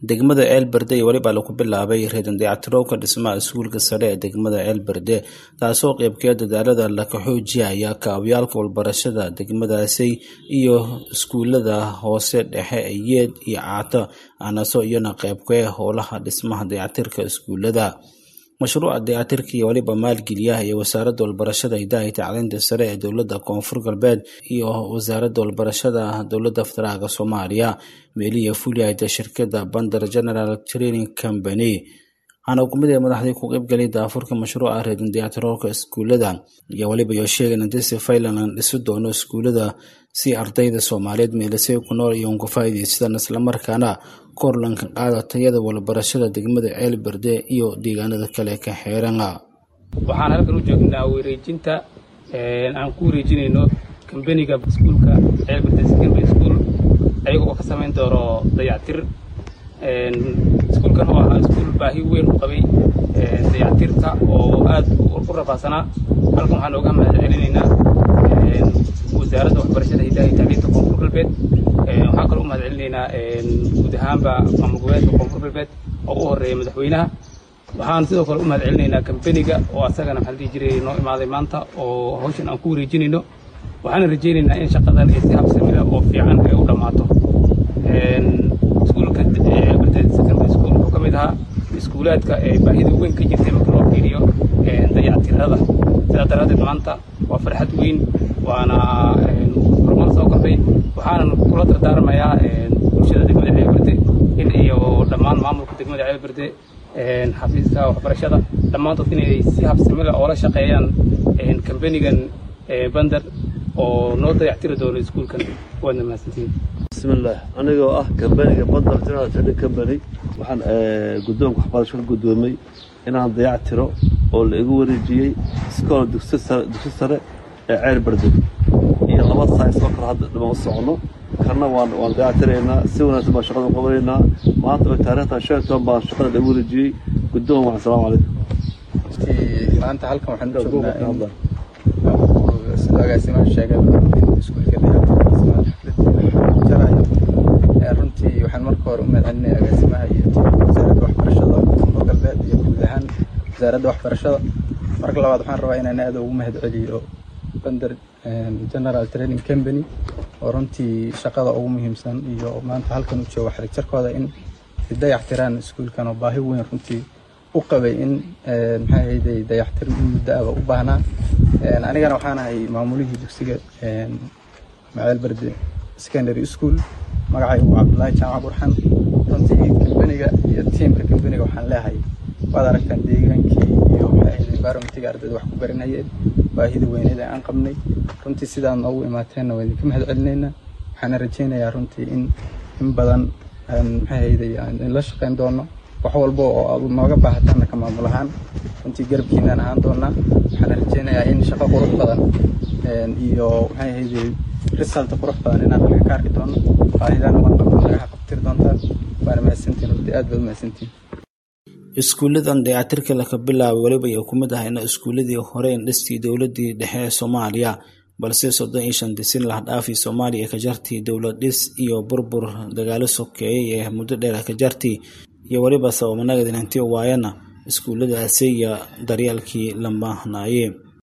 degmada ceelberde iyo weliba lagu bilaabay reedan dayactirowka dhismaha iskuulka sare ee degmada ceelberde taasoo qeybkeed dadaalada laka xoojiyaya kaabyaalka walbarashada degmadaasi iyo iskuulada hoose dhexe ee yeed iyo caato anaso iyana qeybkee howlaha dhismaha dayactirka iskuulada mashruuca dayactirka iyo weliba maalgeliyaha iyo wasaaradda walbarashada hidaha iyo tacliinta sare ee dowladda koonfur galbeed iyo wasaaradda walbarashada dowladda federaalk soomaaliya meeliya fuliyayda shirkadda bandar general training company waxaana hukumid ee madaxdii ku qeybgalay daafurka mashruuca reedan dayactiroolka iskuulada iyo weliba iyo sheegan intii si faylan dhisi doono iskuulada si ardayda soomaaliyeed meelisay ku nool iyo unka faa'iidaystaan islamarkaana korlanka qaada tayada walbarashada degmada ceelberde iyo deegaanada kale ka xeerana waxaan halkan u joognaa wareejinta aan ku wareejinayno kambaniga iskuulka ceelberde secondary school ayaga oo ka samayn doono dayactir iskuulkan oo ahaa iskuul baahi weyn u qabay dayactirta oo aad u rafaadsanaa halkan waxaan ooga mahad celinaynaa wasaaradda waxbarashada hidaha iyo tacliinta koonfur galbeed waxaan kaloo u mahad celinaynaa guud ahaanba maamul goboleedka koonfur galbeed oo u horeeya madaxweynaha waxaan sidoo kale u mahad celinaynaa kambaniga oo asagana maxaan dhihi jiray noo imaaday maanta oo hawshan aan ku wareejinayno waxaana rajaynaynaa in shaqadan ay si habsami leh oo fiican ay u dhammaato iskuulka ceelberde secondary school wuxuu ka mid ahaa iskuulaadka ee baahida weyn ka jirtay marka loo fiiriyo dayactirada sidaa daraaddeed maanta waa farxad weyn waana horumar soo kordhay waxaanan kula dardaarmayaa bulshada degmada ceelberde in iyo dhammaan maamulka degmada ceelberde xafiiska waxbarashada dhammaantood inay si habsami leh oola shaqeeyaan kambanigan bandar oo noo dayactiri doono iskuulkan waadna mahadsantihiin bismillaah anigoo ah kambaniga bandar general trading company waxaan guddoonka waxbarasho ka guddoomay inaan dayac tiro oo la igu wareejiyey iskool dugsi sare ee ceer berde iyo laba saais oo kale hadda dhiman u socono karna waan waan dayac tiraynaa si wanaagsan baan shaqada u qabanaynaa maanta bay taariikhtan shan iyo toban baan shaqada la igu wareejiyey guddoon wax asalaamu calaykum maanta halkan waxaan u joognaa in sida agaasimaha sheegay iskuulka dayactirkiisa runtii waxaan marka hore u mahad celinaya agaasimaha iyo wasaaradda waxbarashada koonfur galbeed iyo guud ahaan wasaaradda waxbarashada marka labaad waxaan rabaa inaan aad ugu mahad celiyo bandar general training company oo runtii shaqada ugu muhiimsan iyo maanta halkan u jooga xarijarkooda in dayactiraan iskuulkan oo baahi weyn runtii u qabay in maxay ahayday dayactir muddo aba u baahnaa anigana waxaan ahay maamulihii dugsiga maceel berde secondary school magacaygu waa cabdullaahi jaamac burxan runtii kambaniga iyo tiimka kambaniga waxaan leehay waad aragtaan deegaankii iyo maxay ahayd environmentiga ardayda wax ku baranayeen baahida weyneed aan qabnay runtii sidaad noogu imaateenna waa idinka mahad celinaynaa waxaana rajaynayaa runtii in in badan maxay ahayday aan la shaqayn doono wax walba oo aad nooga baahataanna ka maamul ahaan runtii garabkiinaan ahaan doonaa waxaana rajaynayaa in shaqo qurux badan iyo maxay ahayday result qurux badan inaan halka ka arki doono baahidana waan qabno nagaha qabtiri doontaan waana mahadsantiin runtii aad baad mahadsantiin iskuuladan dayactirka laka bilaabay weliba ay ku mid ahayna iskuuladii hore indhistii dowladii dhexe ee soomaaliya balse soddon iyo shan disin lahdhaafii soomaaliya ka jartii dowlad dhis iyo burbur dagaalo sokeeyey ee muddo dheer ka jartii iyo weliba sababanagadinanti waayana iskuuladaasi iyo daryeelkii la maahnaaye